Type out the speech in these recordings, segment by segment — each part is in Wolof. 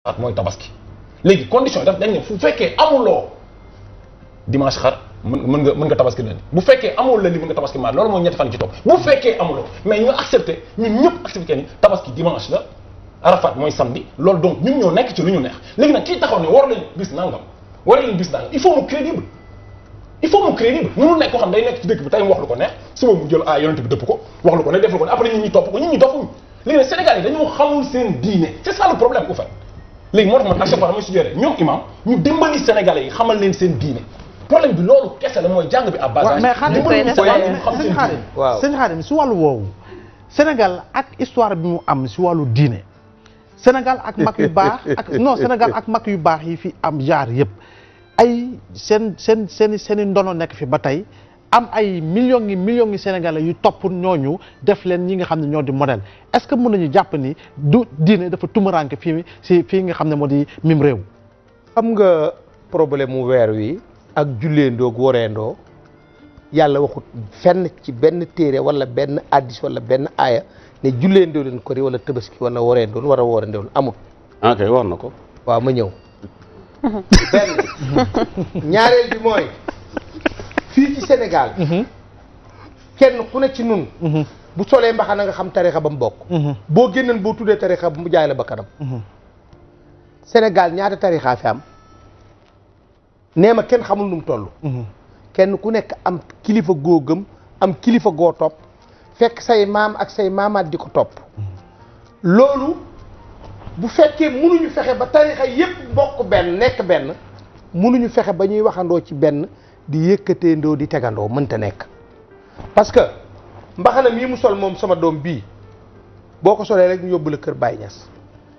at mooy tabaski léegi condition yi daf dañ ne fu fekkee amuloo dimanche xar mën mën nga mën nga tabaski leen bu fekkee amul la li mën nga tabaski maar loolu mooy ñetti fan ci topp bu fekkee amuloo mais ñu accepté ñun ñëpp accepté ni tabaski dimanche la arafat mooy samedi loolu donc ñun ñoo nekk ci lu ñu neex léegi nag kii taxaw ne war lañ bis nangam war lañ bis nangam il faut mu crédible il faut mu crédible mënul nekk koo xam day nekk ci dëkk bi tey mu wax lu ko neex suba mu jël ah yonent bi dëpp ko wax lu ko ne def lu ko ne après nit ñi topp ko nit ñi dofuñ léegi nag Sénégal yi dañoo xamul seen diine c'est ça le problème au fait léegi moo tax man à chaque fois damay suggéré ñoom imam ñu dimbali Sénégalais yi xamal leen seen diine problème bi loolu kese la mooy jàng bi à base waaw mais Xaadim dimbali ñu Sénégalais yi ñu xam sëñ seen Xaadim diine waaw. sëñ Xaadim si wàllu woowu Sénégal ak histoire bi mu am si wàllu diine Sénégal ak mag yu baax ak non Sénégal ak mag yu baax yi fi am jaar yëpp ay seen seen seen i seen i ndono nekk fi ba tey am ay millions yi millions yi Sénégalais yu topp ñooñu def leen ñi nga xam ne ñoo di modèle est-ce que mën nañu jàpp ni du diine dafa tumuranke fii si fii nga xam ne moo di mim réew xam nga problème mu weer wi ak julleendoo ak woreendoo yàlla waxut fenn ci benn téere wala benn addis wala benn aaya ne julleendoo leen ko ri wala tabaski wala woreendoo wala woreendoo amut ah kay wax na ko. waaw ma ñëw benn ñaareel bi mooy fii ci Sénégal kenn ku ne ci nun bu solee mbaxana nga xam tarixa ba mu bokk boo génnoon boo tuddee tarixa bu mu jaay la ba kanam Sénégal ñaata tarixaa fi am nee ma kenn xamul nu mu toll kenn ku nekk am kilifa goo gëm am kilifa goo topp fekk say maam ak say maamaat di ko topp loolu bu fekkee mënuñu fexe ba tarixa yépp bokk benn nekk benn mënuñu fexe ba ñuy waxandoo ci benn di yëkkateendoo di tegandoo mënta nekk parce que mbaxana mii mu sol moom sama doom bii boo ko solee rek ñu yóbbu la kër Baye Niass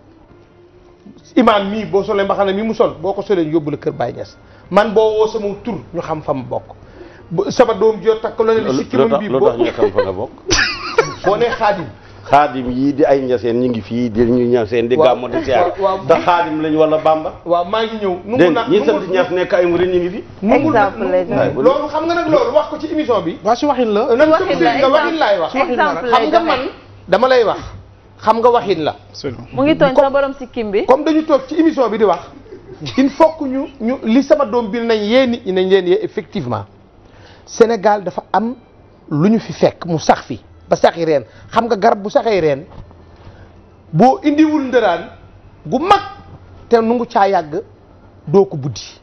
imaam mii boo solee mbaxana mii mu sol boo ko solee ñu yóbbu la kër Baye Niass man boo woo sama tur ñu xam fa mu bokk bu- sama doom joo takk la ne li si lu kimam tax bii lu boo tax ñu xam fa nga bokk. boo nee xaadim xaadim yii di ay ñaseen ñu ngi fii di ñu ñaseen di Waaw, gàmmo di siyaar waaw, waaw. da xaadim lañ wala bamba waaw maa ngi ñëw nungu dégg naa nga ñi nungu- sant ñas nekk ay murid ñu ngi fi nungul nag- Exemple lay nungul- doon. loolu xam nga nag loolu wax ko ci émission bi waa si waxin la nan waxin comme la, nga waxin laay wax exemple xam lay nga joxe. man dama lay wax xam nga waxin la mu ngi tooñ sa borom sikkim bi comme dañu toog ci émission bi di wax il faut que ñu ñu li sama doom bi nañ yee nit ñi nañ leen yee effectivement Sénégal dafa am lu ñu fi fekk mu sax fi ba saxi reen xam nga garab bu saxee reen boo indiwul ndëraan gu mag te nu ngu caa yàgg doo ko buddi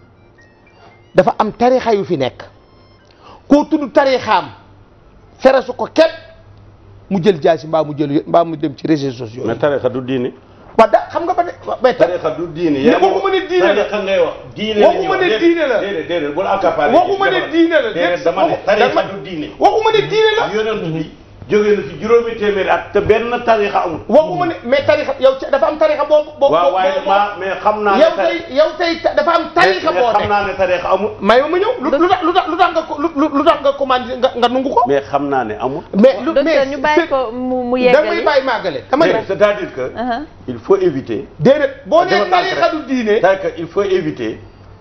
dafa am tarixa yu fi nekk koo tudd tarixaam fere su ko képp mu jël jaasi mbaa mu jël mbaa mu dem ci réseaux sociaux mais yi tarixa du diine waaw da xam nga ba de mais ta- tarixa du diine Ne waxuma ne diine la. tarixa ngay wax diine Waxuma ne diine la. déedéet déedéet bul accaparer waxuma ne diine la déedéet dama ne waxu- tarixa dama- du diine waxuma ne diine la yonent bi jógee na fi juróomi téeméeri at te benn tarixa amul waxuma ne mais tarixa yow ca- dafa am tarixa boobu boobu waaw waaye boobu- ma mais xam naa ne yow tari- tey yow tey ta- dafa am tarixa mais boo xam nekk naa ne tarixa amul may ma ma ñëw lu lu tax lu tax lu tax nga ko lu lu tax nga commandé nga nga nungu ko mais xam naa ne amul mais lu docteur ñu bàyyi ko mu mu yeggali damay bàyyi màggale dama ne Déedéet, c'est-à-dire que Uh-huh. il faut éviter déedéet boo nee Defal naa tarixa du diine c'est-à-dire que il faut éviter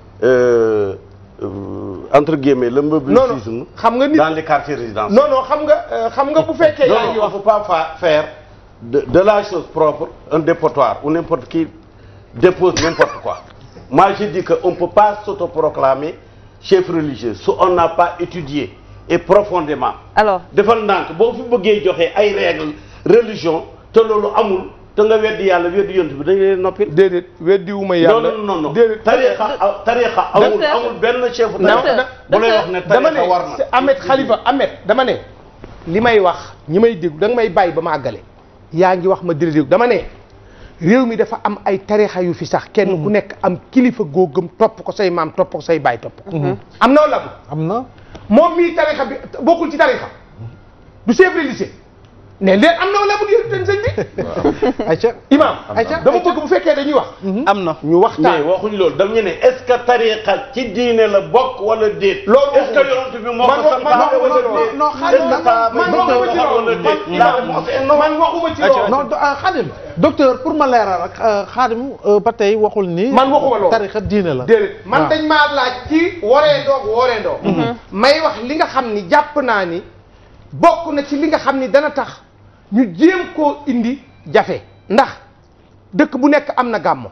euh, euh, entre guillemets le non meubilisme non xam nga nit dans les quartiers résidentiels non non xam nga euh, xam nga bu fekkee non yaa non ngi il wax faut pas fa- faire de, de la chose propre un dépotoir ou n'importe qui dépose n'importe quoi moi je dis que on peut pas s'autoproclamer chef religieux si on n'a pas étudié et profondément alors defal ndànk boo fi bëggee joxe ay règles religion te loolu amul te nga weddi yàlla weddi yont bi dañu leen noppil déedéet weddiwuma non yàlla non non non déedéet tarixa tarixa amul Docteur. amul benn chef non tarixa bu lay wax ne dama tarixa war ne na c'est Ahmed Khalifa Ahmed dama ne li may wax ñi may déglu da nga may bàyyi ba ma àggale yaa ngi wax ma dina déglu dama ne réew mi dafa am ay tarixa yu fi sax kenn ku nekk am kilifa goo gëm topp ko say maam topp ko say baay topp ko am na wala am na moom mii tarixa bi bokkul ci tarixa du chef religieux ne leen am na wala bu yéen ten sëñ bi ayca imam ayca dama bëgg bu fekkee dañuy wax am na ñu waxtaan mais waxuñ loolu dam ñu ne est-ce que tariqa ci diine la bokk wala déet Loolu est-ce que yonent bi moo man ko wa- man santaane wa- wala non, déet non, xaaral est-ce que man- sahaaba man yi waxuma ñoo ci ko xam loolu. wala déet Man- la réponse est non man waxuma ci loolu non do- ah, Xaadim docteur pour ma leeral rek euh, Xaadim euh, ba tey waxul ni Man waxuma loolu. tarixa diine la déedéet man waaw. dañ maa laaj ci waree ndoog waree ndoog may wax li nga xam ni jàpp naa ni bokk na ci li nga xam ni dana tax ñu jéem koo indi jafe ndax dëkk bu nekk am na gàmmo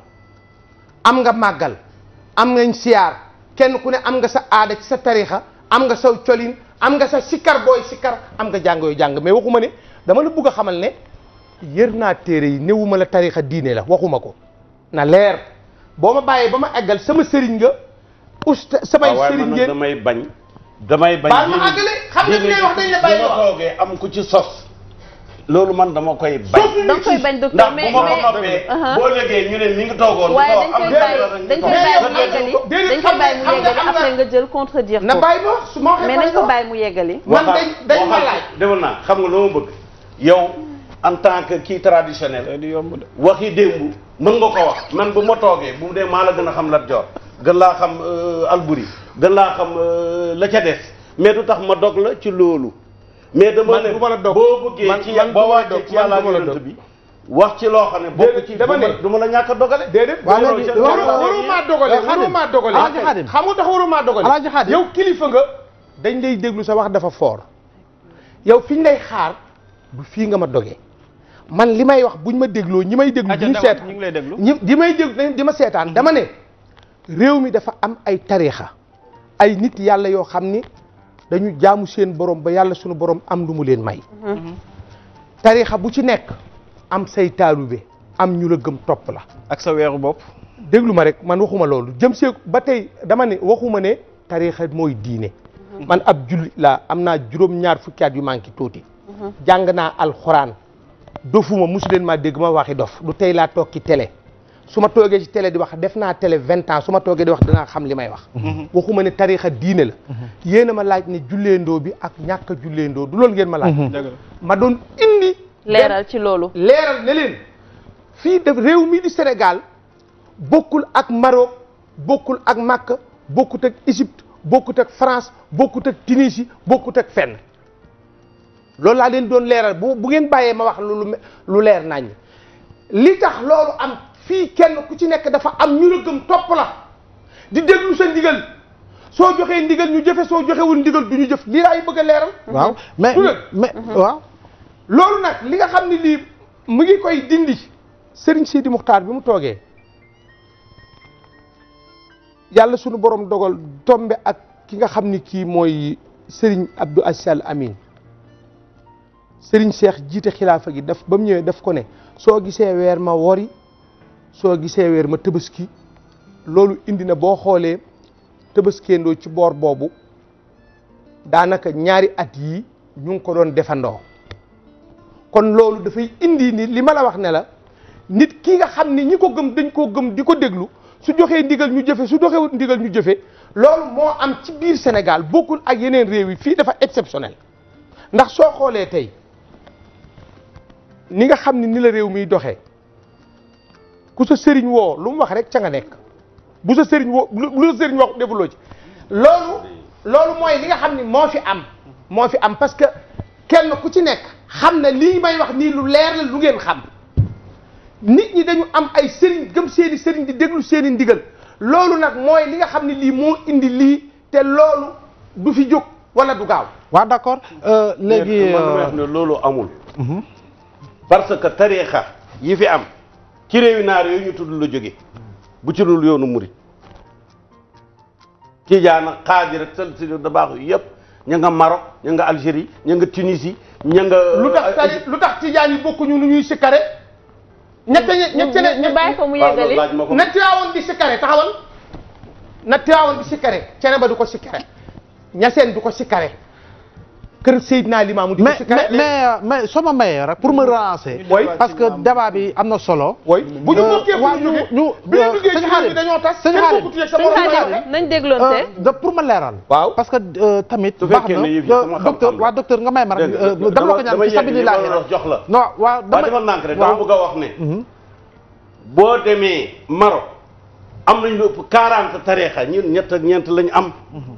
am nga màggal am nga siyaar kenn ku ne am nga sa aada ci sa tarixa am nga sa colin am nga sa sikkar booy sikkar am nga jàng yooyu jàng mais waxuma ne dama la bugg a xamal ne yër naa téere yi newuma la tarixa diine la waxuma ko na leer boo ma bàyyee ba ma eggal sama sëriñ nga usta samay waaw waaye sëriñ man nag ngeen damay bañ damay bañ baal ma àggale xam nga li ngay wax dañ la bàyyi bu ma wax toogee am ku ci sos loolu man dama koy bañ da nga koy bañ docteur ndax mais bu ma ko mais noppee Uh-huh. boo léegee ñu ne mi ngi toogoon waaye dañ am koy benn bàyyi rek dañ koy ñu bàyyi toog. mu yeggali déedéet, dañ xam koy bàyyi mu nga- xam nga- yeggali xam nga- après nga jël contredire na ko bàyyi ma wax su ma waxee mais ma nañ ko wax. bàyyi mu yeggali man dañ dañ ma laaj demal naa xam nga loo ma bëgg yow en tant que kii traditionnel di yomb de waxi démb mën nga ko wax man bu ma toogee bu dee maa la gën a xam Lat Joor gën laa xam euh, Alburi gën laa xam euh, la ca des mais du tax ma dog la ci loolu mais dama Man ne du ma la dog. boo bëggee Man- ci man du boo ma la wàccee dog. ci Man yàlla du ma la yonent dog. bi wax ci loo xam ne bokk ci dama du ma- ne- du ma la ñàkk a dogale déedéet Waaw, waru léegi- waru waaw, waru maa dogale Alaaji waru Xaadim. maa dogale Alaaji Xaadim. xam nga tax waru maa dogale Alaaji Xaadim. yow kilifa nga dañ lay déglu sa wax dafa foor yow fi ñu lay xaar du fii nga ma dogee man li may wax buñ ma dégloo ñi may déglu Aja, duñu dama- seetaan ñu ngi lay déglu. ñi di may déglu di ma seetaan dama ne réew mi dafa am ay tariixa ay nit yàlla yoo xam ni dañu jaamu seen borom ba yàlla sunu borom am lu mu leen may tariixa bu ci nekk am say taalube am ñu la gëm topp la ak sa weeru bopp déglu ma rek man waxuma loolu jëm see ba tey dama ne waxuma ne tariixa mooy diine man ab jullit laa am naa juróom-ñaar fukki at yu manqué tuuti jàng naa alxuraan dofuma musu leen maa dégg ma waxi dof du tey laa toog ci télé su ma toogee ci télé di wax def naa télé vingt ans su ma toogee di wax dinaa xam li may wax waxuma ne tariixa diine la yéen a ma laaj ne julleendoo bi ak ñàkk a julleendoo du loolu ngeen ma laaj dëgg la ma doon indi leeral ci loolu leeral ne leen fii def réew mi di Sénégal bokkul ak Maroc bokkul ak Makka bokkut ak Égypte bokkut ak France bokkut ak Tunisie bokkut ak fenn loolu laa leen doon leeral bu bu ngeen bàyyee ma wax lu lu lu leer nañ li tax loolu am fii kenn ku ci nekk dafa am ñu la gëm topp la di déglu sa ndigal soo joxee ndigal ñu jëfe soo joxewul ndigal du ñu jëf lii laay bëgg a leeral waaw mais du dëgg. mais waaw loolu nag li nga xam ne lii mu ngi koy dindi Serigne Sidi Muxtaar bi mu toogee yàlla sunu borom dogal tombe ak ki nga xam ni kii mooy Serigne Abdou Aziz Al Amin Serigne Cheikh jiite xilaafa gi daf ba mu ñëwee daf ko ne soo gisee weer ma wori soo gisee weer ma tëbaski loolu indi na boo xoolee tëbaskeendoo ci boor boobu daanaka ñaari at yii ñu ngi ko doon defandoo kon loolu dafay indi ni li ma la wax ne la nit ki nga xam ni ñi ko gëm dañ koo gëm di ko déglu su joxee ndigal ñu jëfe su joxewut ndigal ñu jëfe loolu moo am ci biir Sénégal bokkul ak yeneen réew yi fii dafa exceptionnel ndax soo xoolee tey ni nga xam ni ni la réew miy doxee ku sa sëriñ woo lu mu wax rek ca nga nekk bu sa sëriñ woo lu lu sa sëriñ wax defuloo ci loolu loolu mooy li nga xam ni moo fi am moo fi am parce que kenn ku ci nekk xam na lii may wax nii lu leer la lu ngeen xam nit ñi dañu am ay sëriñ gëm seeni sëriñ di déglu seeni ndigal loolu nag mooy li nga xam ne lii moo indi lii te loolu du fi jóg wala du gaaw waaw d'accord euh, léegi man damay wax ne loolu amul parce que tariixa yi fi am ci réewi naar yooyu ñu tudd la jóge bu ci dul yoonu murit Tijaan ak Xaadir ak sel si da baax yëpp ña nga Maroc ña nga Algérie ña nga Tunisie ña nga lu tax tari lu tax tijaan yi bokkuñu nu ñuy sikkare ñette ñette ñu ñu bàyyi ko mu waaw loolu yeggali laaj ma ko na Tiwaawoon di sikkare taxawal na Tiwaawoon di sikkare cene ba du ko sikkare ñaseen du ko sikkare kër Seydina Limaamu di ko mais sikkare mais mais mais soo ma mayee rek pour me relancer. Oui. parce que débat bi am na solo. woy bu ñu bokkee fu waaw ñu jógee ñu bi ñu duggee ci sëñ xaar Xaadim bi dañoo tas sëñ kenn Xaadim bokkut yeeg sa sëñ morom Xaadim nañ dégloonte da pour ma leeral. waaw parce que euh, tamit. Su baax fekkee na ne yëf yi euh, sama docteur xam-xam la. waa docteur nga may ma rek. Dégg euh, nga, dama la ko ñaan dama ci yegg li ma sabilillahi la wax jox la. non waaw waaw dama defal nànk rek dama bëgg a wax ne boo demee Maroc am nañ lu ëpp 40 tariixa ñun ñett ak ñeent lañ am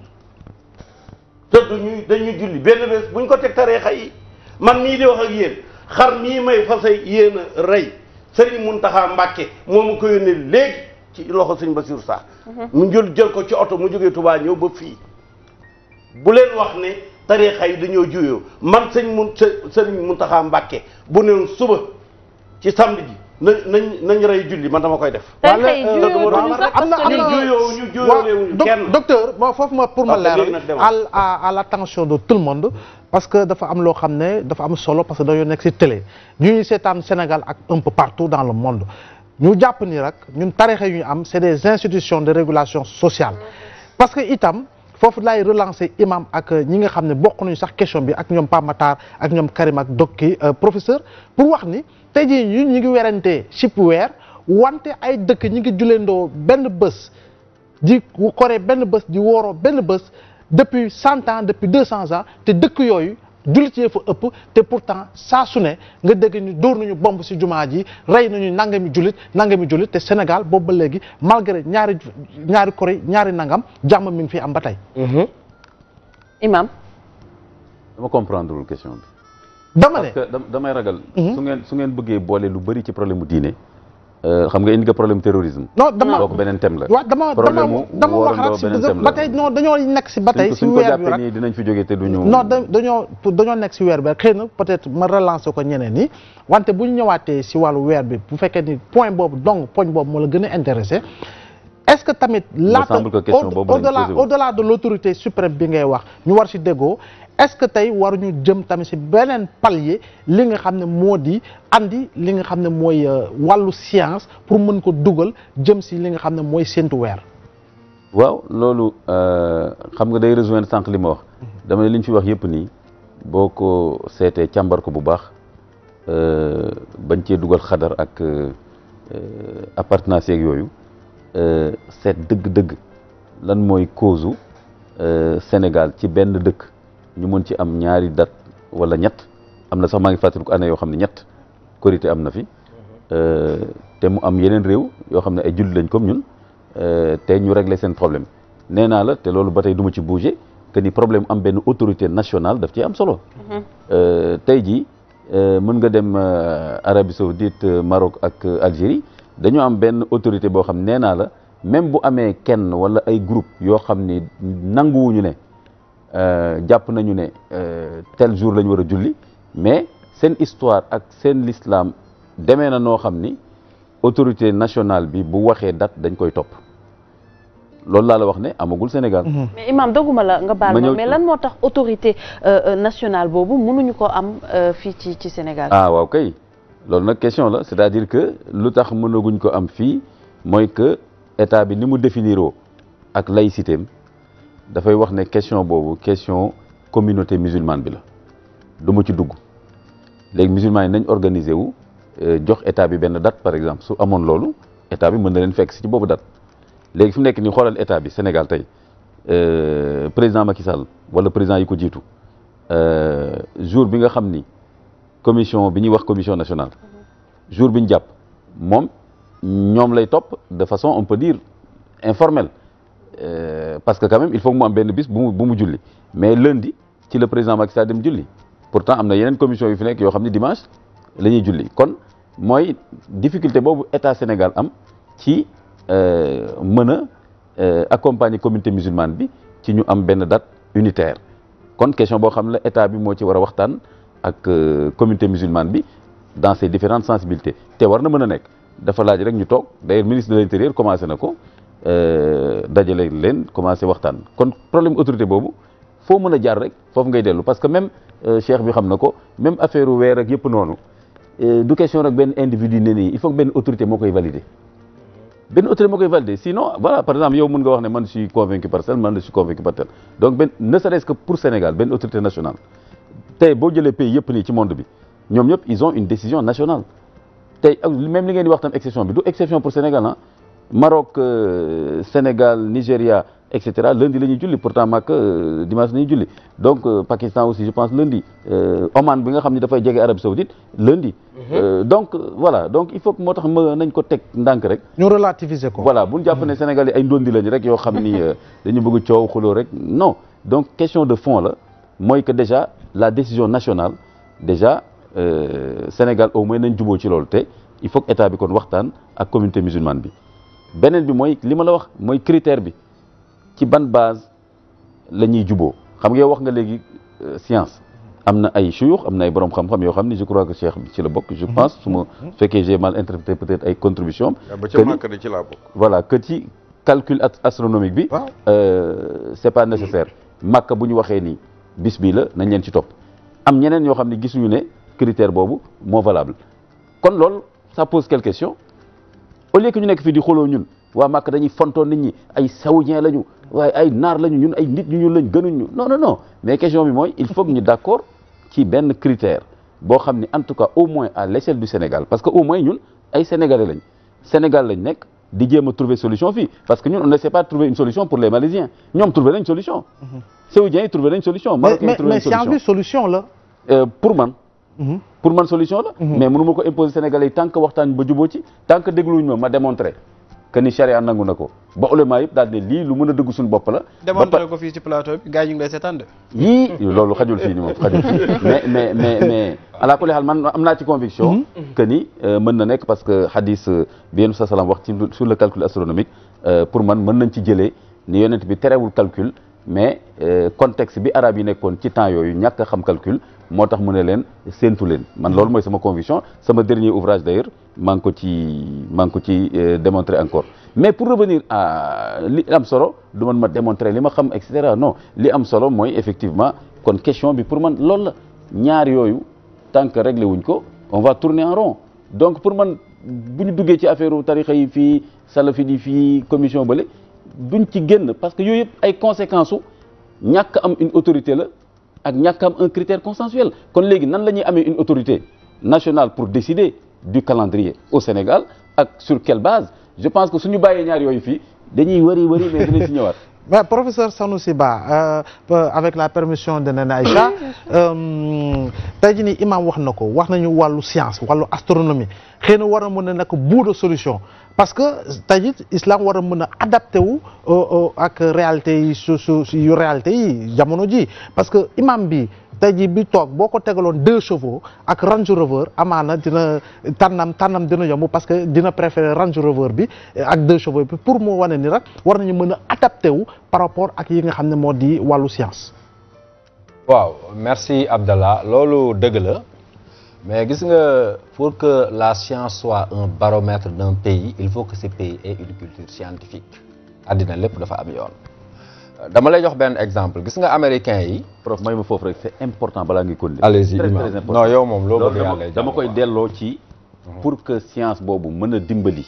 te duñu dañuy julli benn bés buñ ko teg tariixa yi man mii di wax ak yéen xar mii may fase yéen a rey Sëriñ Muntaxa Mbàkke moo ma ko yónnee léegi ci loxo sëñ Basiru Sarr mu jël jël ko ci oto mu jógee Touba ñëw ba fii bu leen wax ne tariixa yi dañoo juyoo man sëñ mun sëriñ Muntaxa Mbàkke bu newoon suba ci samedi ji nañ nañ nañ rey julli man dama koy def. tey Wala, xëy euh, juyoo dama duñu rek sax am na- parce que am na- léegi- juyoo ñu juyoo doc- kenn. docteur bon foofu ma pour ma Ok, léegi leeral nag demal. à à à l'attention de tout le monde parce que dafa am loo xam ne dafa am solo parce que dañoo nekk ci télé ñu ñuy seetaan Sénégal ak un peu partout dans le monde ñu jàpp ni rek ñun tarixa yu ñu am c'est des institutions de régulation sociale parce que itam foofu lay relancer imam ak ñi nga xam ne bokk nañu sax question bi ak ñoom Pape Matar ak ñoom Karim ak Dokki professeur pour wax ni tey jii ñun ñu ngi werantee chip weer wante ay dëkk ñi ngi juleendoo benn bés di koree benn bés di wooroo benn bés depuis cent ans depuis deux cents ans te dëkk yooyu jullit yee fa ëpp te pourtant saa su ne nga dégg ñu dóor nañu bomb ci jumaa ji rey nañu nangami jullit nangami jullit te Sénégal boobu ba léegi malgré ñaari ñaari koré ñaari nangam jàmm mi ngi fi am ba tey. imam dama comprendre lul question bi. dama ne parce que dam- damay ragal. su ngeen su ngeen bëggee boole lu bëri ci problème mu diine. euh, xam nga indi nga problème terrorisme. non dama kooku beneen thème la. waaw dama problème dama mu dama wax woorandoo rek beneen si thème ba la. tey non dañoo nekk si ba tey suñ ko si suñ ko weer bi jàppee rek nii dinañ fi jógee te duñu. non da dañoo pour dañoo nekk si weer bi rek xëy na peut-être ma relancer ko ñeneen ñi wante bu ñu ñëwaatee si wàllu weer bi bu fekkee ni point boobu donc poñ boobu moo la gën a intéressé est-ce que tamit laata semble que question au- boobu lañ au-delà posé wu. au-delà de l'autorité suprême bi ngay wax ñu war si déggoo est-ce que tey waruñu jëm tamit si beneen palier li nga xam ne moo di andi li nga xam ne mooy euh, wàllu science pour mën ko dugal jëm si li nga xam ne mooy séntu weer waaw loolu euh, xam nga day rejoindre sànq li ma wax dama ne li ñu fi wax yëpp nii boo ko seetee càmbar ko bu baax euh, bañ cee dugal xadar ak euh, appartenance yeeg yooyu euh, seet dëgg-dëgg lan mooy cause u euh, Sénégal ci benn dëkk ñu mën ci am ñaari date wala ñett am na sax maa ngi fàttaliku année yoo xam ne ñett korité am na fi euh, te mu am yeneen réew yoo xam ne ay jullit lañ comme ñun euh, te ñu régler seen problème nee naa la te loolu ba tey du ma ci bouger que ni problème am benn autorité nationale daf ci am solo. Euh, tey jii euh, mën nga dem euh, Arabie Saoudite euh, Maroc ak euh, Algérie dañoo am benn autorité boo xam nee naa la même bu amee kenn wala ay groupe yoo xam ni nanguwuñu ne euh, jàpp nañu ne euh, tel jour la ñu war a julli mais seen histoire ak seen l'islam demee na noo xam ni autorité nationale bi bu waxee date dañ koy topp loolu laa la wax ne amagul Sénégal. mais imam doguma la nga baal Ma ma ñëw mais ci- lan moo tax autorité euh, euh, nationale boobu mënuñu ko am euh, fii ci ci Sénégal. ah waaw kay loolu nag question la c'est-à-dire que lu tax mënaguñ ko am fii mooy que état bi ni mu définiroo ak laïcité am dafay wax ne question boobu question communauté musulmane bi la du ma ci dugg léegi musulman yi nañ organiser wu euh, jox état bi benn date par exemple su amoon loolu état bi mën na leen fekk si ci boobu date léegi fi mu nekk nii xoolal état bi Sénégal tey euh, président Macky Sall wala président yi ko jiitu euh, jour bi nga xam ni commission bi ñuy wax commission nationale jour bi ñu jàpp moom ñoom lay topp de façon on peut dire informelle Euh, parce que quand même il faut que mu am benn bis bu mu bu mu julli mais lundi ci le président Macky Sall dem julli pourtant am na yeneen commission yu fi nekk yoo xam ne dimanche la ñuy julli kon mooy difficulté boobu état Sénégal am ci euh, mën a euh, accompagner communauté musulmane bi ci ñu am benn date unitaire kon question boo xam ne la état bi moo ci war a waxtaan ak euh, communauté musulmane bi dans ses différentes sensibilités te war na mën a nekk dafa laaj rek ñu toog d'ailleurs ministre de l'intérieur commencé na ko euh, dajale leen commencé waxtaan kon problème autorité boobu foo mën a jaar rek foofu ngay dellu parce que même euh, cheikh bi xam na ko même affaire weer ak yëpp noonu euh, du question rek benn individu ne nii il faut que benn autorité moo koy valider benn autorité moo koy valider sinon voilà par exemple yow mën nga wax ne man je suis convaincu par tel man je suis convaincu par tel donc benn ne serait-ce que pour Sénégal benn autorité nationale tey boo jëlee pays yëpp nii ci monde bi ñoom ñëpp ils ont une décision nationale tey ak même li ngeen di wax tam exception bi du exception pour Sénégal ah Maroc euh, Sénégal Nigéria et cetera lundi la ñuy julli pourtant Makka euh, dimanche la ñuy julli donc euh, Pakistan aussi je pense lundi euh, Oman bi nga xam ne dafay jege Arabie Saoudite lundi. Euh, donc euh, voilà donc il faut que moo tax ma nañ ko teg ndànk rek. ñu relativiser ko. voilà bu ñu jàpp ne Sénégal yi ay ndondi lañ rek yoo xam ni euh, dañu bëgg coow xuloo rek non donc question de fond la mooy que déjà la décision nationale déjà euh, Sénégal au moins nañ juboo ci loolu te il faut que état bi kon waxtaan ak communauté musulmane bi beneen bi mooy li ma la wax mooy critère bi ci ban base la ñuy juboo xam nga yow wax nga léegi euh, science am na ay chouyoux am na ay borom xam-xam yoo xam ni je crois que Cheikh bi ci la bokk je pense su ma fekkee j'ai mal interprété peut-être ay contributions ba que ca ni- màkk de ci laa bokk. voilà que ci calcul ast- astronomique bi Waaw. euh, c'est pas nécessaire màkk bu ñu waxee ni bis bii la nañ leen ci topp am ñeneen ñoo xam ne gisuñu ne critère boobu moo valable kon loolu ça pose quelques questions au lieu que ñu nekk fii di xoloo ñun waa màkk dañuy fontoon nit ñi ay saoudien lañu waaye ay naar lañu ñun ay nit ñu ñun lañ gënuñ ñu non non non mais question bi mooy il faut que ñu d'accord ci benn critère boo xam ni en tout cas au moins à l'échelle du Sénégal parce que au moins ñun ay sénégalais lañ Sénégal lañ nekk di jéem a trouver solution fii parce que ñun on ne sait pas trouver une solution pour les Malaisiens ñoom trouver nañ solution saoudiens yi trouver nañ solution mais marocains yi mais trouver mais nañ science solution bi solution la. Euh, pour man Mhm. pour man solution la mais mënu ma ko imposer Sénégalais yi tant que waxtaan ba juboo ci tant que dégluwuñ ma ma démontrer que ni charia nangu na ko ba ulama yëpp daal ne lii lu mën a dëgg suñu bopp la ba démontré pa- ko fii ci plateau bi gars yi ñu ngi lay seetaan de. yii loolu xajul fii ni moom xajul fii mais mais mais mais ala kulli xaal man am naa ci conviction que ni euh, mën na nekk parce que hadis euh, bi yéen sa salaam wax ci lu- sur le calcul astronomique euh, pour man mën nañ ci jëlee ni yonent bi terewul calcul mais euh, contexte bi arabe yi nekkoon ci temps yooyu ñàkk a xam calcul moo tax mu ne leen séentu leen man loolu mooy sama conviction sama dernier ouvrage d'ailleurs maa ngi ko ci maa ngi ko ci euh, démontrer encore mais pour revenir à li am solo du man ma démontrer li ma xam et cetera non li am solo mooy effectivement kon question bi pour man loolu la ñaar yooyu tant que réglé wuñ ko on va tourner en rond donc pour man bu ñu duggee ci affaire tarixa yi fii salafi yi fii commission bële duñ ci génn parce que yooyu yëpp ay conséquences su ñàkk am une autorité la ak ñàkk am un critère consensuel kon léegi nan la ñuy amee une autorité nationale pour décider du calendrier au Sénégal ak sur quelle base je pense que suñu bàyyee ñaar yooyu fii dañuy wari wari mais dinañ si ñëwaat mais professeur Sanoussi Ba euh, avec la permission de Nana Aïcha euh, tey jii nii imam wax na ko wax nañu wàllu science wàllu astronomie xëy na war a mën a nekk bout de solution parce que tey jii islam war a mën a adapté wu euh, euh, ak réalité yi su su su- yu réalité yi jamono ji parce que imam bi tey jii bi toog boo ko tegaloon deux chevaux ak Range Rover amaana dina tànnam tànnam dina yomb parce que dina préférer Range Rover bi eh, ak deux chevaux bi pour mu wane ni rek war nañu mën a adapté wu par rapport ak yi nga xam ne moo di wàllu science. waaw merci Abdallah loolu dëgg la mais gis nga pour que la science soit un baromètre d'un pays il faut que ce pays ait une culture scientifique àddina lépp dafa am yoon dama lay jox benn exemple gis nga américains yi prof may ma foofu rek c'est important balaa ngi continuer allez-y très imam très important non yow moom loo loolu bëgg dama yàlla dama koy delloo ci pour que science boobu mën a dimbali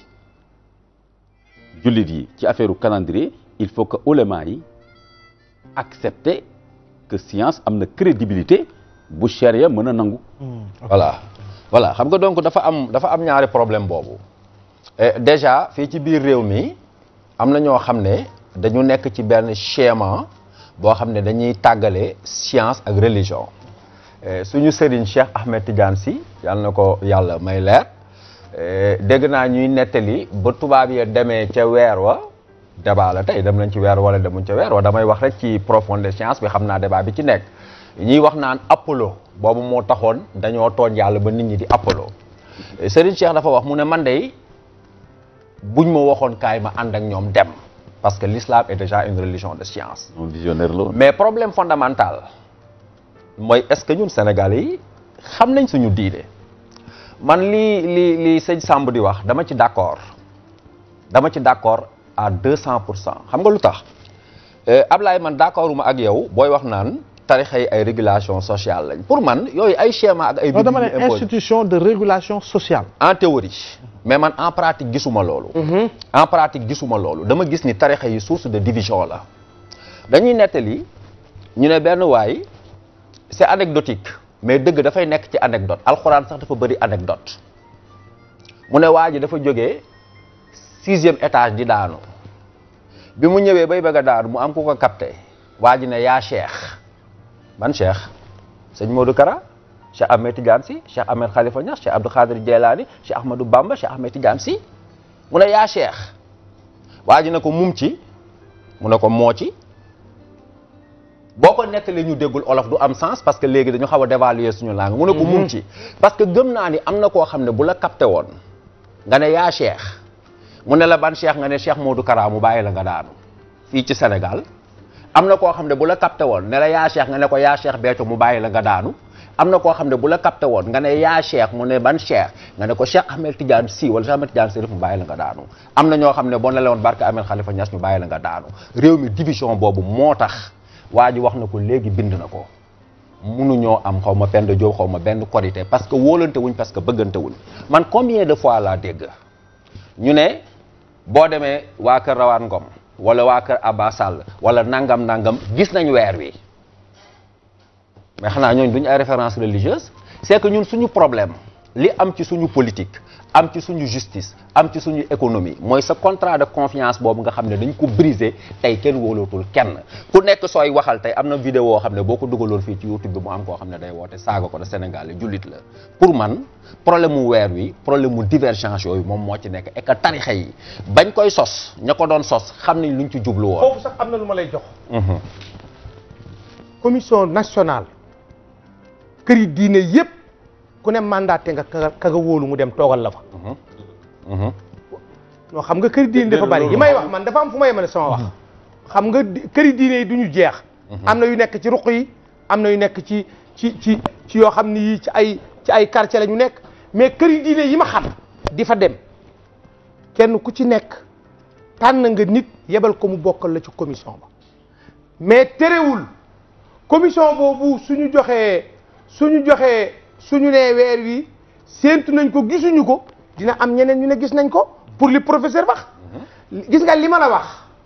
jullit yi ci affaire calendrier il faut que ulama yi accepter que science am na crédibilité bu charia mën a nangu voilà voilà xam nga donc dafa am dafa am ñaari problème boobu Eh, déjà fii ci biir réew mi am na ñoo xam ne dañu nekk ci benn schéma boo xam ne dañuy tàggale science ak religion Eh, suñu sëriñ Cheikh Ahmed Tidiane Sy yàlla na ko yàlla may leer eh, dégg naa ñuy nettali ba tubaab ya demee ca weer wa débat la tey dem nañ ci weer wala demuñ ca weer wa damay wax rek ci profondeur science bi xam naa débat bi ci nekk ñuy wax naan Apollo boobu moo taxoon dañoo tooñ yàlla ba nit ñi di Apollo Eh, Serigne Cheikh dafa wax mu ne man de buñ ma waxoon kaay ma ànd ak ñoom dem parce que l'islam est déjà une religion de science moom visionnaire la woon mais problème fondamental mooy est-ce que ñun Sénégalais yi xam nañ suñu diine man lii li li sëñ Samb di wax dama ci d'accord dama ci d'accord à deux cent pour cent xam nga lu tax Euh, Ablaye man d'accorduma ak yow booy wax naan tarixa yi ay régulation sociale lañ pour man yooyu ay schéma ak ay non dama bind yu ne ñu imposé. institution de régulation sociale. en théorie mais man en pratique gisuma loolu en pratique gisuma loolu dama gis ni tarixa yi source de division la dañuy nettali ñu ne benn waay c'est anecdotique mais dëgg dafay nekk ci anecdote alxuraan sax dafa bëri anecdote mu ne waa ji dafa jógee sixième étage di daanu bi mu ñëwee bay bëgg a daanu mu am ku ko capté waa ji ne yaa cheikh ban cheikh sëñ Modou Kara Cheikh Ahmed Tidiane Sy Cheikh Ahmed Khalifa Niass Cheikh Abdou Khadir Djeylani Cheikh Ahmadou Bamba Cheikh Ahmed Tidiane Sy mu ne yaa cheikh waa ji ne ko mum ci mu ne ko moo ci boo ko nettalee ñu déggul olof du am sens parce que léegi dañu xaw a dévaluer suñu langue mu ne ko mum ci parce que gëm naa ni am na koo xam ne bu la capté woon nga ne yaa cheikh mu ne la ban cheikh nga ne Cheikh Modou Kara mu bàyyi la nga daanu fii ci Sénégal am na koo xam ne bu la capté woon ne la yaa cheikh nga ne ko yaa cheikh Béthio mu bàyyi la nga daanu am na koo xam ne bu la capté woon nga ne yaa Cheikh mu ne ban Cheikh nga ne ko Cheikh Ahmed Tidiane Sy wala Cheikh Ahmed Tidiane Sy mu bàyyi la nga daanu am na ñoo xam ne boo ne la woon barke Ahmed Khalifa Niass ñu bàyyi la nga daanu réew mi division boobu moo tax waa ji wax na ko léegi bind na ko munuñoo am xaw ma Penda Diop xaw ma benn korité parce que wóolante wuñ parce que bëggante wuñ man combien de fois laa dégg ñu ne boo demee waa kër Rawaan Ngom wala waa kër Abba Sall wala nangam nangam gis nañ weer wi mais xanaa ñooñu duñu ay référence religieuse c'est que ñun suñu problème li am ci suñu politique am ci suñu justice am ci suñu économie mooy sa contrat de confiance boobu nga xam ne dañ ko briser tey kenn wóolootul kenn ku nekk sooy waxal tey am na vidéo xam ne boo ko dugaloon fii ci YouTube bi mu am koo xam ne day woote saaga ko de Sénégal jullit la pour man problème mu weer wi problème mu divergence yooyu moom moo ci nekk et que tarixa yi bañ koy sos ña ko doon sos xam nañ luñ ci jublu woon foofu sax am na lu ma lay jox commission nationale kër yi diine yépp ku ne mandaté nga ka ka nga wóolu mu dem toogal la fa non xam nga këri diine dafa bari yi may wax man dafa am fu ma yemale sama wax xam nga di- këri diine yi du ñu jeex am na yu nekk ci ruq yi am na yu nekk ci ci ci ci yoo xam ni yii ci ay ci ay quartier la ñu nekk mais këri diine yi ma xam di fa dem kenn ku ci nekk tànn nga nit yebal ko mu bokkal la ci commission ba mais terewul commission boobu suñu joxee suñu joxee suñu nee weer wi séentu nañ ko gisuñu ko dina am ñeneen ñu ne gis nañ ko pour li professeur wax gis nga li ma la wax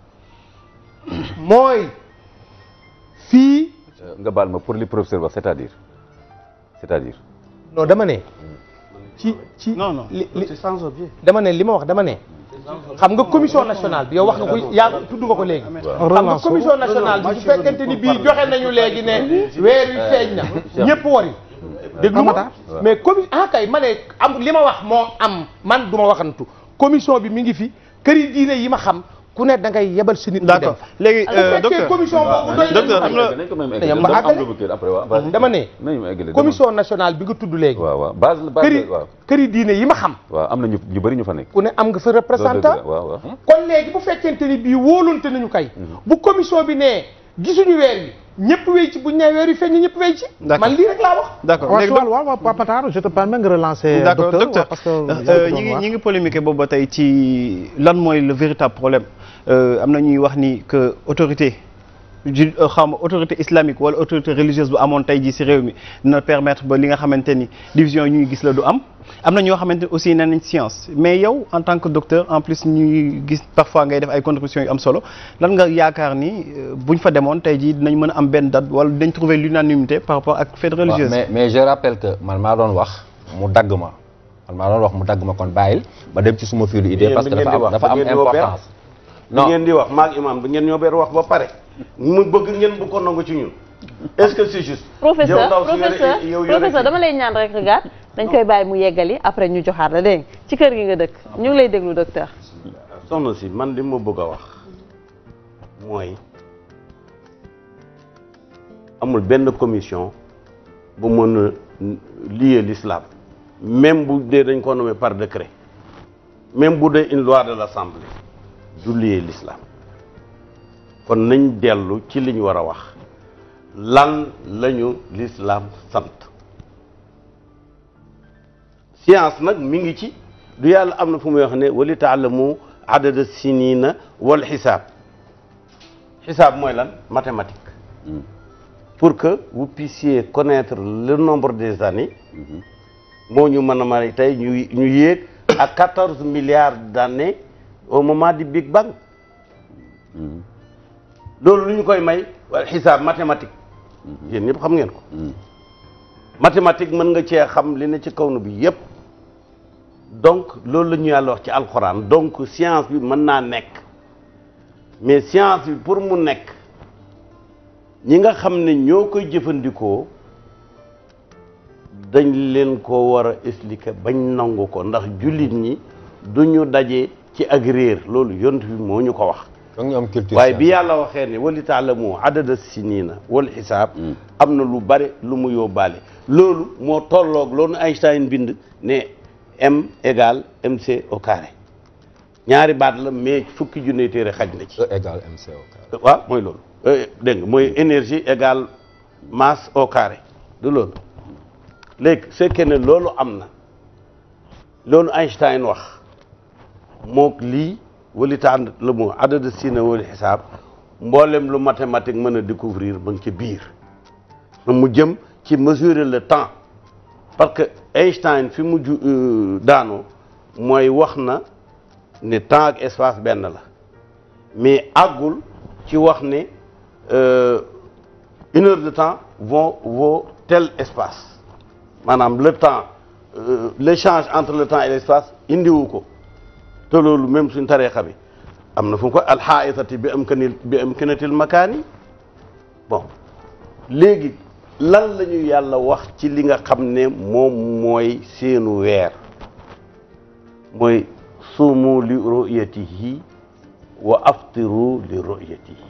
mooy fii nga baal ma pour li professeur wax c'est-à-dire c'est-à-dire non dama ne ci ci Non, non. li li dama ne li ma wax dama ne xam nga commission nationale bi yow wax nga ko yaa tudd nga ko léegi xam nga commission nationale bi bu fekkente ni bii joxe nañu léegi ne weer wi feeñ na ñëpp wari déglu ma mais commi ah kay ma ne am li ma wax moo am man du ma waxantu commission bi mi ngi fi këri diine yi ma xam ku ne da ngay yebal si nit mu dem d'accord léegi bu fekkee docteur commission boobu doy docteur na am na nañ ko même Dañu am ba àggale. après waaw vas-y. dama ne nañu ma eggale commission nationale bi nga tudd léegi waaw waaw base la base këri la waaw këri diine yi ma xam waaw am na ñu ñu bëri ñu fa nekk ku ne am nga fa loolu dëgg représentant la waaw waaw kon léegi bu fekkente ni bii wóolunte nañu kay bu commission bi nee gisuñu weer wi ñëpp wéy ci buñ nee weer wi feeñ ñëpp wéy ci D'accord. man lii rek laa wax d'accord waaw léegi waaw waaw waaw Papa Tall je te permets nga relancer d'accord docteur docteur waaw, parce que euh, ñi ngi ñi ngi polémiquer boobu ba tey ci lan mooy le véritable problème Euh, am na ñuy wax ni que autorité ju xam autorité islamique wala autorité religieuse bu amoon tey jii ci réew mi dina permettre ba li nga xamante ni division yi ñuy gis la du am am na ñoo xamante ni aussi nee nañ science mais yow en tant que docteur en plus ñuy gis parfois ngay def ay contributions yu am solo lan nga yaakaar ni euh, buñ fa demoon tey jii dinañ mën a am benn date wala dinañ trouver l'unanimité par rapport ak fête waaw religieuse mais mais je rappelle que man maa doon wax mu dagg ma man maa doon wax mu dagg ma kon bàyyil ba dem ci suma filu idée Yéen parce que bi ngeen dafa di am wax, dafa da am ngeen di woo benn? importance bi non ngeen di wax maag imam bi ngeen ñoo beer wax ba pare mu bëgg ngeen bu ko nangu ci ñun est-ce que c'est juste professeur yow ndaw si yore- professeur yow yore professeur kii. dama lay ñaan rek regarde dañ koy bàyyi mu yeggali après ñu joxaat la dégg nga ci kër gi nga dëkk ñu ngi lay déglu docteur soxna si man li ma bëgg a wax mooy amul benn commission bu mën a lier l'islam même bu dee dañ ko nommé par décret même bu dee une loi de l'assemblée du lier l'islam kon nañ dellu ci li ñu war a wax lan lañu l'islam sant science nag mi ngi ci du yàlla am na fu muy wax ne wali taalamu adada sinina wal xisaab xisaab mooy lan mathématique pour que vous puissiez connaître le nombre des années moo ñu mën a may tey ñu ñu yéeg à quatorze milliards d'années au moment du Big Bang loolu lu ñu koy may wala xisaab mathématique yéen ñëpp xam ngeen ko mathématique mën nga cee xam li ne ci kaw nu bi yépp donc loolu la ñu yàlla wax ci alxuraan donc science bi mën naa nekk mais science bi pour mu nekk ñi nga xam ne ñoo koy jëfandikoo dañ leen ko war a expliquer bañ nangu ko ndax jullit ñi duñu daje ci ak réer loolu yont bi moo ñu ko wax donc ñu am culture waaye bi yàlla waxee ne wali taalamu adada sinina wal xisaab am na lu bare lu mu yóbbaale loolu moo tolloog loolu Einstein bind ne m égale mc au carré ñaari baat la mais fukki junne téere xaj na ci E égale MC au carré. waaw mooy loolu Euh, dégg nga mooy énergie égale masse au carré du loolu léegi su fekkee ne loolu am na loolu Einstein wax mook lii wali taan la mu adada sina wali xisaab mboolem lu mathématique mën a découvrir ba nga ci biir mu jëm ci mesurer le temps parce que Einstein fi mu ju daanoo mooy wax na ne temps ak espace benn la mais àggul ci wax ne euh, une heure de temps vaut vaut tel espace maanaam le temps euh, l'échange entre le temps et l'espace indiwu ko te loolu même suñ tarixa bi am na fu mu ko alxaayitati bi am kanil bi am kanatil makaani bon léegi lan la ñu yàlla wax ci li nga xam ne moom mooy seenu weer mooy suumu li ru'yatihi wa aftiru li ru'yatihi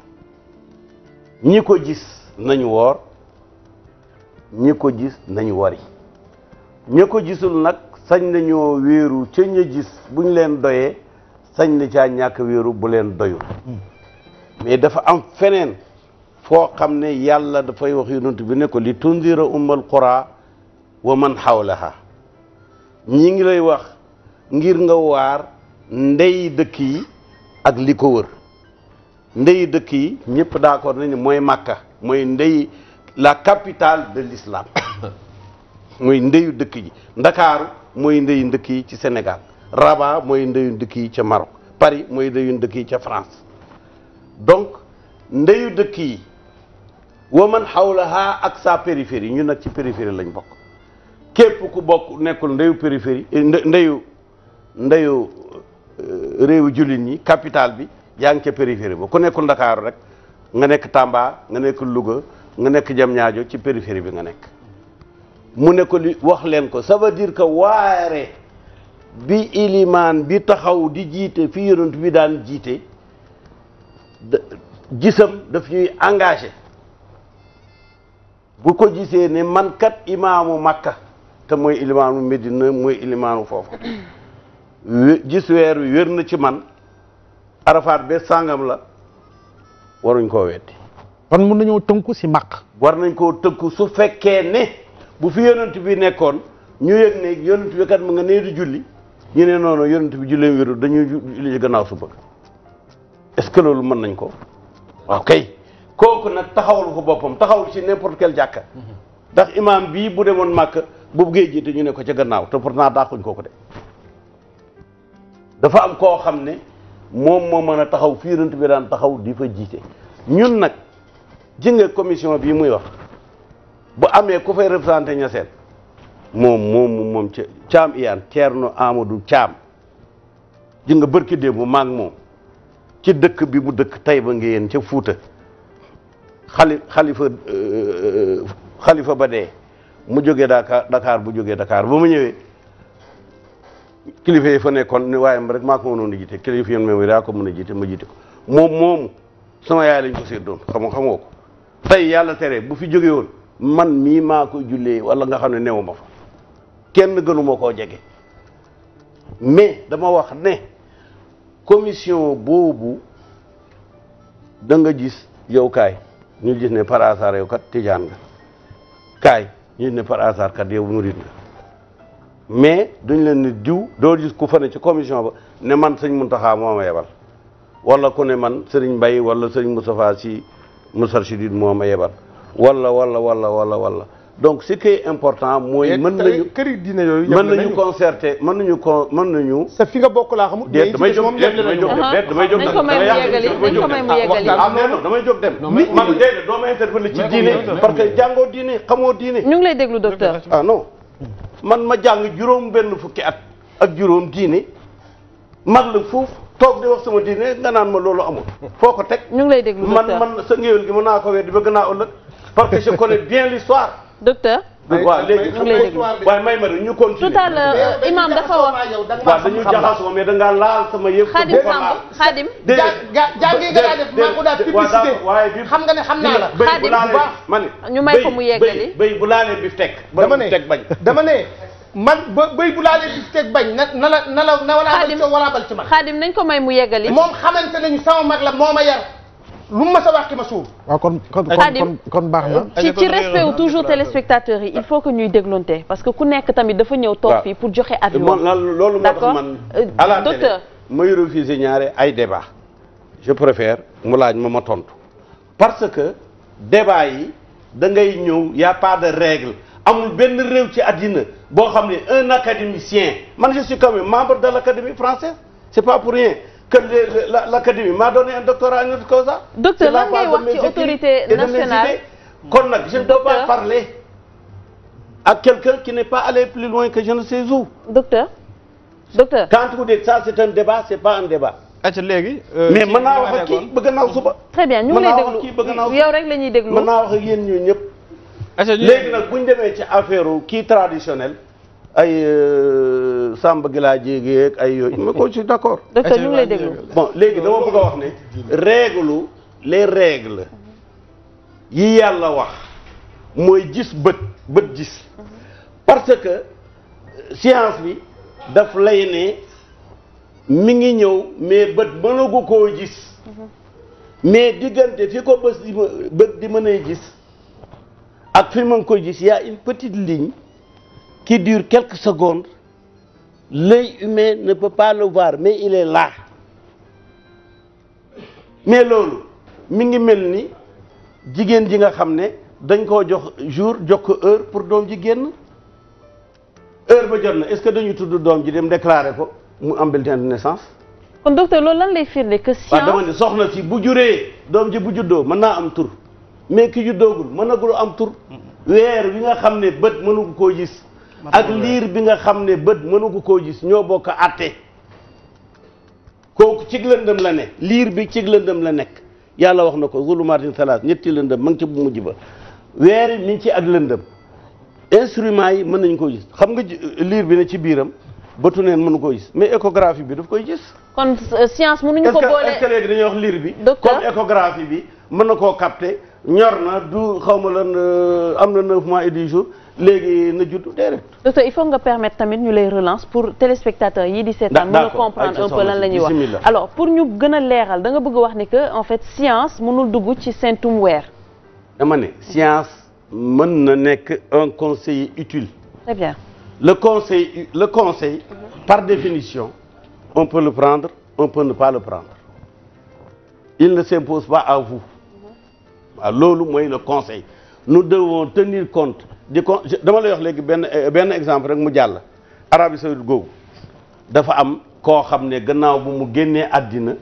ñi ko gis nañu woor ñi ko gis nañu wari ñi ko gisul nag sañ nañoo wéeru ca ña gis buñ leen doyee sañ na caa ñàkk wéeru bu leen doyul mais dafa am feneen foo xam ne yàlla dafay wax yonent bi ne ko li tundira ummal qura wa man xawlaha ñi ngi lay wax ngir nga waar ndey dëkk yi ak li ko wër ndey dëkk yi ñëpp d'accord nañu mooy Makka mooy ndey la capitale de l'islam mooy ndeyu dëkk yi Ndakaaru mooy ndeyu dëkk yi ci Sénégal Rabat mooy ndeyu dëkk yi ca Maroc Paris mooy ndeyu dëkk yi ca France donc ndeyu dëkk yi wa man xawlaha ak sa périphérie ñun nag ci périphérie lañ bokk képp ku bokk nekkul ndeyu périphérie ndeyu ndeyu réewu jullit ñi capitale bi yaa ngi ca périphérie ba ku nekkul Ndakaaru rek nga nekk Tamba nga nekk Louga nga nekk Diamniadio ci périphérie bi nga nekk mu ne ko li wax leen ko ça veut dire que waare bi ilimaan bi taxaw di jiite fi yonent bi daan jiite gisam daf ñuy engagé bu ko gisee ne man kat imaamu Makka te mooy ilimaanu Medina mooy ilimaanu foofu gis weer wi wér na ci man arafaat be sàngam la waruñ koo weddi kon mun nañoo tënku si maq war nañ koo tënku su fekkee ne bu fi yonent bi nekkoon ñu yëg ne yonent bi kat mu nga nee di julli ñu ne noonu yonent bi jullee wéru dañuy julli ci gannaaw suba est-ce que loolu mën nañ ko waaw kay kooku nag taxawul ko boppam taxawul ci n'importe quel jàkka ndax imam bii bu demoon màkk bu buggee jiite ñu ne ko ca gannaaw te pourtant daaxuñ kooku de dafa am koo xam ne moom moo mën a taxaw fii yonent bi daan taxaw di fa jiite ñun nag ji nga commission bii muy wax bu amee ku fay représenté ñaseen moom moom moom ca caam iyaan Ceerno Amadou Caam ji nga bërki démb bu maag moom ci dëkk bi mu dëkk Tayba Ngéyeen ca Fuuta xali xalifa xalifa ba dee mu jógee Dakar Dakar bu jógee Dakar ba mu ñëwee kilifa yi fa nekkoon ni waaye rek maa ko mënoon a jiite kilifa yi même daa ko mën a jiite ma jiite ko moom moomu sama yaay lañ ko séddoon xam xamoo ko tey yàlla tere bu fi jógee woon man mii maa ko jullee wala nga xam ne newu ma fa kenn gënuma koo jege mais dama wax ne commission boobu da nga gis yow kaay ñu gis ne par hasard yow kat tijaan nga kaay ñu gis ne par hasard kat yow murid nga mais duñ leen ne diw doo gis ku fa ne ci commission ba ne man sëñ Muntaxa moo ma yebal wala ku ne man sëriñ Mbay wala sëriñ Moustapha si Moustarchidine moo ma yebal wala wala wala wala wala donc ce qui est important mooy mën nañu këri diine yooyu mën nañu concerter mën nañu con mën nañu sa fi nga bokk laa xamul déet damay jóg déet damay jóg dem déet damay jóg nañ ko may mu yeggali nañ ko may mu yeggali ah mais non damay jóg dem man déedéet doo ma interpeller ci diine parce que jàngoo diine xamoo diine ñu ngi lay déglu docteur ah non man ma jàng juróom benn fukki at ak juróom diine mag la fuuf toog di wax sama diine nga naan ma loolu amul foo ko teg ñu ngi lay déglu man docteur man sa ngéwél gi mën naa ko weddi bëgg naa ëllëg parce que je connais bien l'histoire docteur waaw léegi ñu ngi lay déglu waaye may ma rek ñu continuer tout à l'heure imam dafa wax waaw dañu jaxasoo mais da ngaa laal sama yëf xaadim Samb xaadim jàngee nga daa def maa ko daa publicité waaye bi xam nga ne xam naa la béy bu Xaadim laalee bu baax. ma ne ñu may ko mu yeggali. béy béy bu laalee bi teg dama ne teg bañ dama ne man ba béy bu laalee bi teg bañ na na la na la na walaa bal Xaadim ci walaa bal ci man xaadim nañ ko may mu yeggali moom xamante nañu sama mag la moo ma yar lu mu mas a wax ki ma suuf waaw kon kon kon Khadim, kon kon baax na. ci kon ci réew respect wu na toujours déclaration. téléspectateurs yi il faut que ñuy déglonte parce que ku nekk tamit dafa ñëw toog waaw. fii pour joxe avis man lan loolu moo tax D'accord. man Euh, à la télé docteur. may refuser ñaare ay débat je préfère mu laaj ma ma tontu parce que débat yi da ngay ñëw y a pas de règle amul benn réew ci àddina boo xam ne un académicien man je suis quand même membre de l'académie française c'est pas pour rien que le- le- la- l'académie m'a donné un doctorat honoris causa Docteur, C'est la lan ngay base de wax mes ci écrits autorité et de mes nationale idées. kon nag je ne peux pas Docteur. parler à quelqu'un qui n'est pas allé plus loin que je ne sais où docteur docteur quand vous dites ça c'est un débat c'est pas un débat acca léegi. mais mën naa wax ak kii bëgg naaw suba très bien ñu ngi mën naa lay wax kii bëgg naa déglu yow rek la ñuy déglu mën naa wax ak yéen ñoo ñëpp acca léegi nag bu ñu demee ci affaire kii traditionnel ay euh, Samba Gila Jéege ak ay yooyu mais ko je suis d'accord docteur ñu ngi lay déglu bon léegi dama bëgg a wax ne règle les règles yi yàlla wax mooy gis bët bët gis parce que euh, science bi daf lay ne mi ngi ñëw mais bët mënagu koo gis mais diggante fi ko bës di ma bët di mën a gis ak fi ma ngi koy gis y a une petite ligne qui dure quelques secondes l'œil humain ne peut pas le voir mais il est là mais loolu mi ngi mel ni jigéen ji nga xam ne dañ koo jox jour jox ko heure pour doom ji génn heure ba jot na est-ce que dañuy tudd doom ji dem déclarer ko mu am bulletin de naissance kon docteur loolu lan lay firnde que waaw dama science ne soxna si bu juree doom ji bu juddoo mën naa am tur mais ki juddoogul mënagul am tur weer bi nga xam ne bët mënu koo gis ak liir bi nga xam ne bët mënu koo gis ñoo bokk àtte kooku cig lëndëm la ne liir bi cig lëndëm la nekk yàlla wax na ko zulumaatin salaas ñetti lëndëm ma ngi ci bu mujj ba weer mi ngi ci ak lëndëm instrument yi mën nañ koo gis xam nga ji- liir bi ne ci biiram bëtu neen mënu koo gis mais échographie bi daf koy gis kon euh, science mënuñu est-ce ko que est-ce que boole léegi dañuy wax liir bi Docteur. comme échographie bi mën na koo capter ñor na du xaw ma lan euh, am na neuf mois et dix jours léegi na judd déedéet docteur il faut nga permettre tamit ñu lay relance pour téléspectateurs yi di seetaan mën a d'accord. comprendre Ayca un peu lan la ñuy wax bismillah. alors pour ñu gën a leeral da nga bëgg a wax ni que en fait science mënul dugg ci seentum weer dama ne science mën na nekk un conseiller utile très bien le conseil le conseil par définition on peut le prendre on peut ne pas le prendre il ne s'impose pas à vous waaw loolu mooy le conseil nous devons tenir compte di con je- dama lay wax léegi benn eh, benn exemple rek mu jàll Arabie Saoudite googu dafa am koo xam ne gannaaw bu mu génnee àddina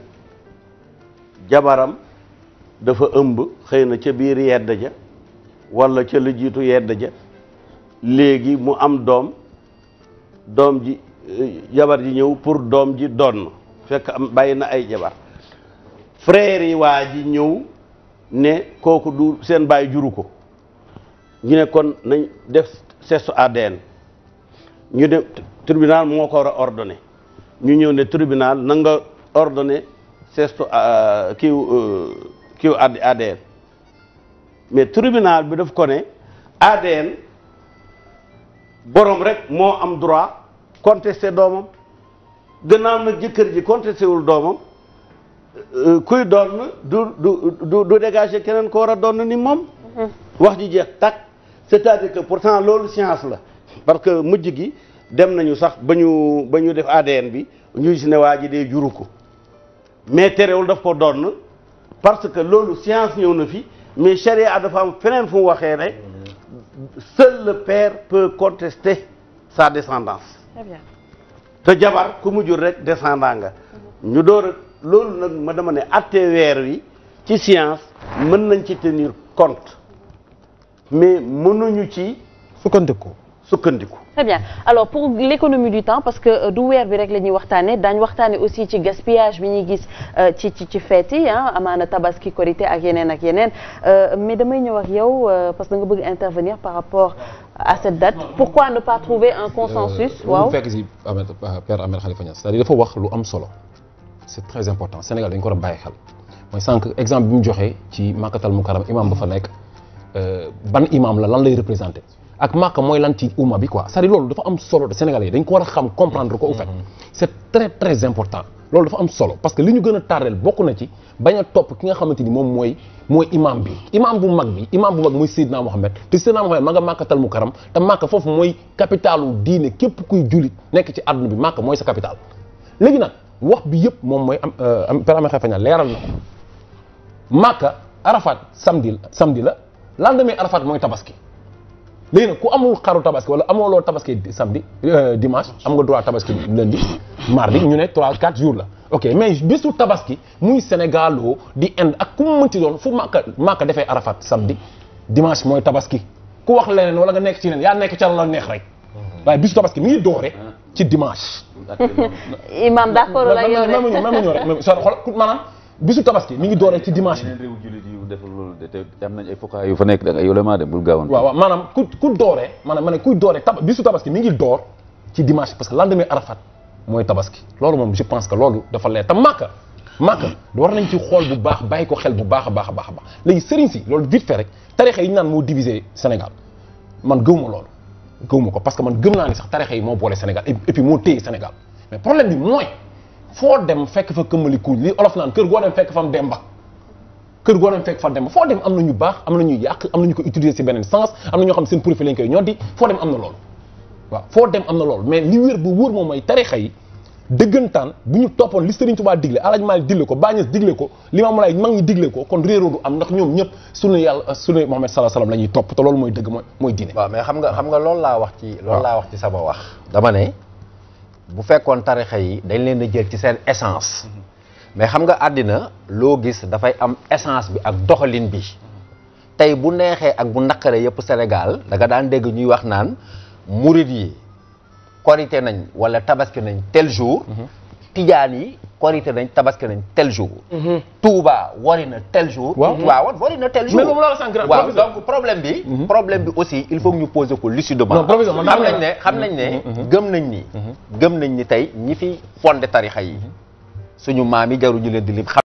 jabaram dafa ëmb xëy na ca biir yedd ja wala ca la jiitu yedd ja léegi mu am doom doom ji eh, jabar ji ñëw pour doom ji donn fekk am bàyyi na ay jabar frère yi waa ji ñëw ne kooku du seen baay juru ko ñu ne kon nañ def test ADN ñu dem tribunal moo ko war a ordonné ñu ñëw ne tribunal na nga ordonné test kiiw euh, kiiw ADN mais tribunal bi daf ko ne ADN borom rek moo am droit contester doomam gannaaw nag jëkkër ji contesté wul doomam euh, kuy doon du du du du dégager keneen ko war a doon ni moom. wax ji jeex takk c'est-à-dire que pourtant loolu science la parce que mujj gi dem nañu sax ba ñu ba ñu def ADN bi ñu gis ne waa ji dee juru ko mais terewul daf ko doon parce que loolu science ñëw na fi mais charia dafa am feneen fu mu waxee ne seul le père peut contester sa descendance très bien te jabar ku mu jur rek descendant nga ñu door a loolu nag ma dama ne atte weer wi ci science mën nañ ci tenir compte mais mënuñu ci sukkandiku sukkandiku très bien alors pour l'économie du temps parce que euh, du weer bi rek la ñuy waxtaane daañ waxtaane aussi ci gaspillage bi ñuy gis euh, ci ci ci fête yi ah amaana tabaski korité ak yeneen ak yeneen Euh, mais damay ñëw ak yow euh, parce que da nga bëgg intervenir par rapport à cette date pourquoi ne pas trouver un consensus waaw mu fekk si Ahmed Père Ahmed Khalifa Niass c'est-à-dire dafa wax lu am solo c'est très important Sénégal dañ ko war a bàyyi xel mooy sànq exemple bi mu joxee ci Makkatal Mukarram imam ba fa nekk euh, ban imam la lan lay représenté ak Makka mooy lan ci umma bi quoi c'est-à-dire loolu dafa am solo de Sénégalais yi dañ ko war a xam comprendre ko au fait c'est très très important loolu dafa am solo parce que li ñu gën a tardeel bokk na ci bañ a topp ki nga xamante ni moom mooy mooy imam bi imam bu mag bi imam bu mag mooy Seydina Mohamed te Seydina Mohamed ma nga màkkatal mu karam te màkk foofu mooy capitalu diine képp kuy jullit nekk ci àdduna bi màkk mooy sa capital léegi nag wax bi yëpp moom mooy am am per amee xefaña leeral na ko màkka arafat samedi samedi la lendemain arafat mooy tabaski léegi nag ku amul xaru tabaski wala amoo loo tabaski samedi dimanche am nga droit tabaski lundi mardi ñu ne 3 4 jours la ok mais bésu tabaski muy Sénégal oo di Inde ak ku mu mënti doon fu Màkka Màkka defee Arafat samedi dimanche mooy tabaski ku wax leneen wala nga nekk ci leneen yaa nekk ca la neex rek waaye bésu tabaski mi ngi doore ci dimanche. imam d'accord la yow même ñëw même ñëw rek même xool maanaam bisu tabaski mi ngi doore ci dimanche bi. yeneen réew jullit yu defal loolu de te am nañ ay fokkaay yu fa nekk da nga yolemaa de bul gaawoon. waaw waaw maanaam ku ku dooree maanaam ma ne kuy dooree tab bisu tabaski mi ngi door ci dimanche parce que lendemain Arafat mooy tabaski loolu moom je pense que loolu dafa leer te Màkka Màkka war nañ ci xool bu baax bàyyi ko xel bu baax a baax a baax a baax léegi sëriñ si loolu vite fait rek tarixa yi ñu naan moo divisé Sénégal man gëwuma loolu gëwuma ko parce que man gëm naa ni sax tarixa yi moo boole Sénégal et puis moo téye Sénégal mais problème bi mooy foo dem fekk fa këmmali kuuñ li olof naan kër goo dem fekk fa am demba kër goo dem fekk fa dem foo dem am na ñu baax am na ñu yàq am na ñu ko utiliser ci beneen sens am na ñoo xam seen profil lañ koy ñoddi foo dem am na loolu waaw foo dem am na loolu mais li wér bu wóor moom mooy tarixa yi dëggantaan bu ñu toppoon li Serigne Touba digle Alaaji Maalik digle ko Baay Ñas digle ko Limaamu Laay mag ñi digle ko kon réeroo du am ndax ñoom ñëpp sunu yàlla sunu Muhammad sallallahu alayhi wasallam la ñuy topp te loolu mooy dëgg mooy mooy diine waaw mais xam nga xam nga loolu laa wax ci loolu laa wax ci sama wax dama ne bu fekkoon tarixa yi dañ leen a jël ci seen essence mais xam nga àddina loo gis dafay am essence bi ak doxalin bi tey bu neexee ak bu naqaree yëpp Sénégal da nga daan dégg ñuy wax naan murid yi korité nañ wala tabaski nañ tel jour tijaan yi korité nañ tabaski nañ tel jour Touba wari na tel jour Waaw. Tiwaawan wari na tel jour Mais moom laa la sànq rek, waaw professeur. donc problème bi problème bi aussi il faut que ñu poser ko lucidement Non, professeur, man xam dama nañ ne xam nañ ne gëm nañ ni gëm nañ ni tey ñi fi fondé tarixa yi suñu maam yi jaruñu leen di lim